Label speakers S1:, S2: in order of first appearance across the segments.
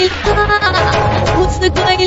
S1: गइल घुस गइल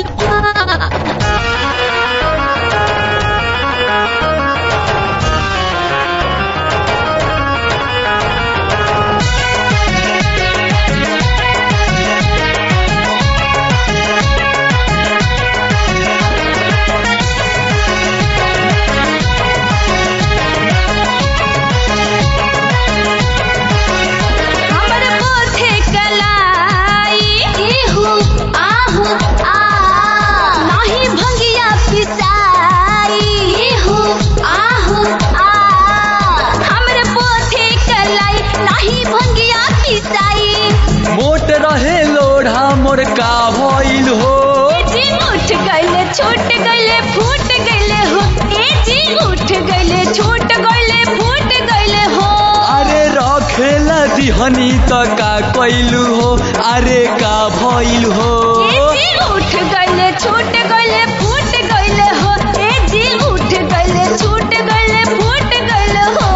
S2: हमर पोथे कलाई इहु आहु आ नाही भंगिया पिसाई इहु आहु आ हमर पोथे कलाई नाही भंगिया पिसाई
S3: मोट रहे लोढ़ा मोर का भइल हो
S2: ए जी उठ गइले छूट गइले फूट गइले हो ए जी उठ गइले छूट गइले फूट गइले हो
S3: अरे रखेला दिहनी त का कइलू हो अरे का भइल हो
S2: ए जी उठ गइले छूट गइले फूट गइले हो ए जी उठ गइले छूट गइले फूट गइले हो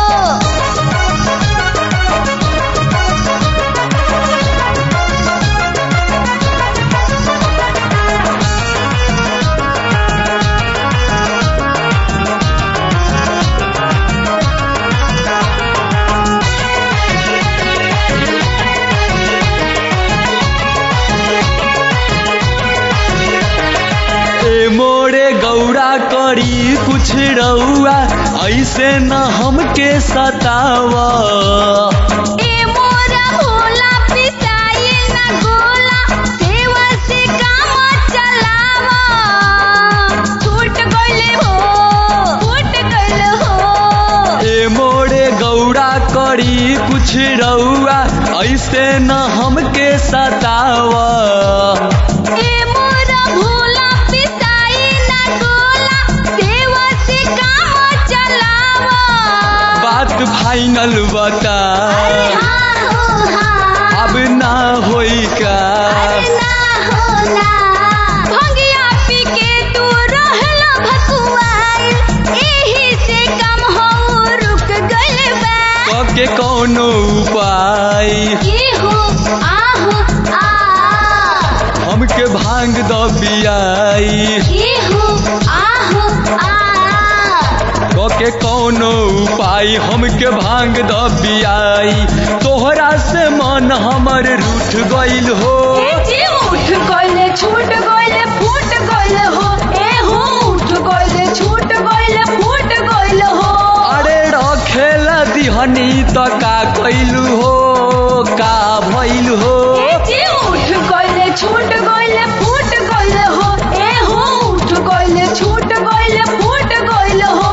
S3: ए मोरे गौरा करी कुछ रउआ ऐसे न हमके सतावा
S2: ए मोरा भोला पिसाई ना गोला सेवा से काम चलावा छूट गइले हो फूट गइले हो
S3: ए मोरे गौरा करी कुछ रउआ ऐसे न हमके सतावा
S2: ए मोरा भोला पिसाई ना गोला सेवा से काम चलावा
S3: बात फाइनल बता
S2: अरे हाँ हो हाँ
S3: अब ना होई का
S2: अरे ना हो ना भंगिया पी के तू रहला भकुआइल एही से कम हो रुक गइल बा
S3: के कौनो उपाय
S2: इहु आहु आ
S3: हमके भांग द बियाई
S2: इहु आहु आ
S3: के कौनो उपाय हमके भांग द बियाई तोहरा से मन हमर रूठ गइल हो
S2: ए जी उठ गइले छूट गइले फूट गइले हो ए हो उठ गइले छूट गइले फूट गइले हो
S3: अरे रखेला दिहनी त का कइलू हो का भइल हो
S2: ए जी उठ गइले छूट गइले फूट गइले हो ए हो उठ गइले छूट गइले फूट गइले हो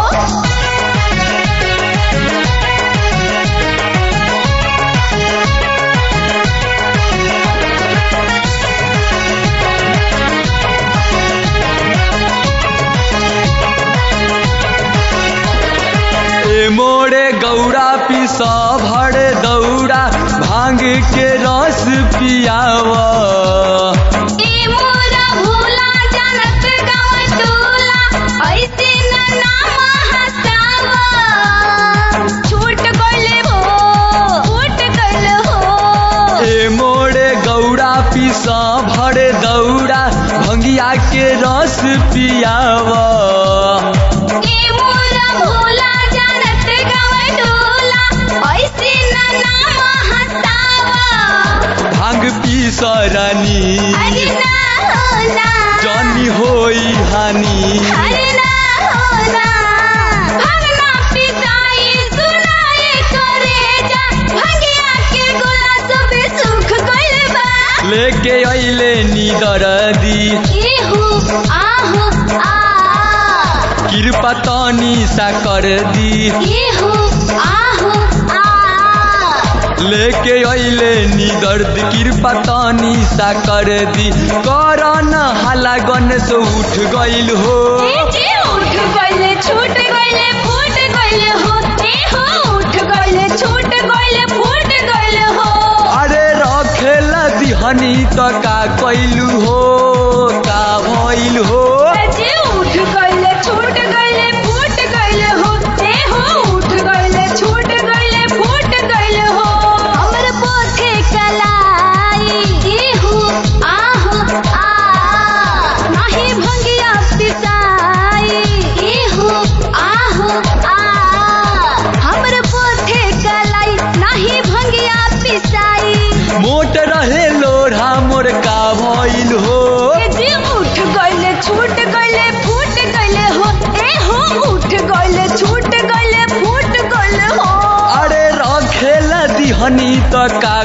S3: ए मोरे गौरा पिस भर दौड़ा भांग के रस पियावा
S2: ए मोरा भोला जानत गाँव टोला ऐसे न नाम हसावा छूट गइले हो फूट गइले हो
S3: ए मोरे गौरा पिस भर दौड़ा भंगिया के रस पियावा
S2: ए मोरा भोला जानत गाँव टोला ऐसे न नाम हसावा
S3: भांग पिस रानी
S2: अरे ना हो ना
S3: जानी होई हानि
S2: अरे ना हो ना भगना पिसाई सुनाए करे जा भंगिया के गोला सब सुख गइल बा
S3: लेके अइले नीदर दी
S2: इहु आहु आ
S3: कृपा तनी सा कर दी
S2: इहु आहु आ
S3: लेके अइले निदर्द कृपा तनी सा कर दी कर न हाला गणेश उठ गइल हो
S2: ए जी उठ गइले छूट गइले फूट गइले हो ए हो उठ गइले छूट गइले फूट गइले हो
S3: अरे रखेला दिहनी त का कइलू हो का भइल हो
S2: जी उठ गइले छूट गइले फूट गइले हो ए हो उठ गइले छूट गइले फूट गइले हो हमर पोथे कलाई इहु आ हमर पोथे कलाई नाही भंगिया पिसाई
S3: मोट रहे लोढ़ा मोर का भइल हो
S2: ए जी उठ गइले छूट गइले फूट गइले हो ए हो उठ गइले छूट गइले फूट गइले हो
S3: अरे रखेला दिहनी त का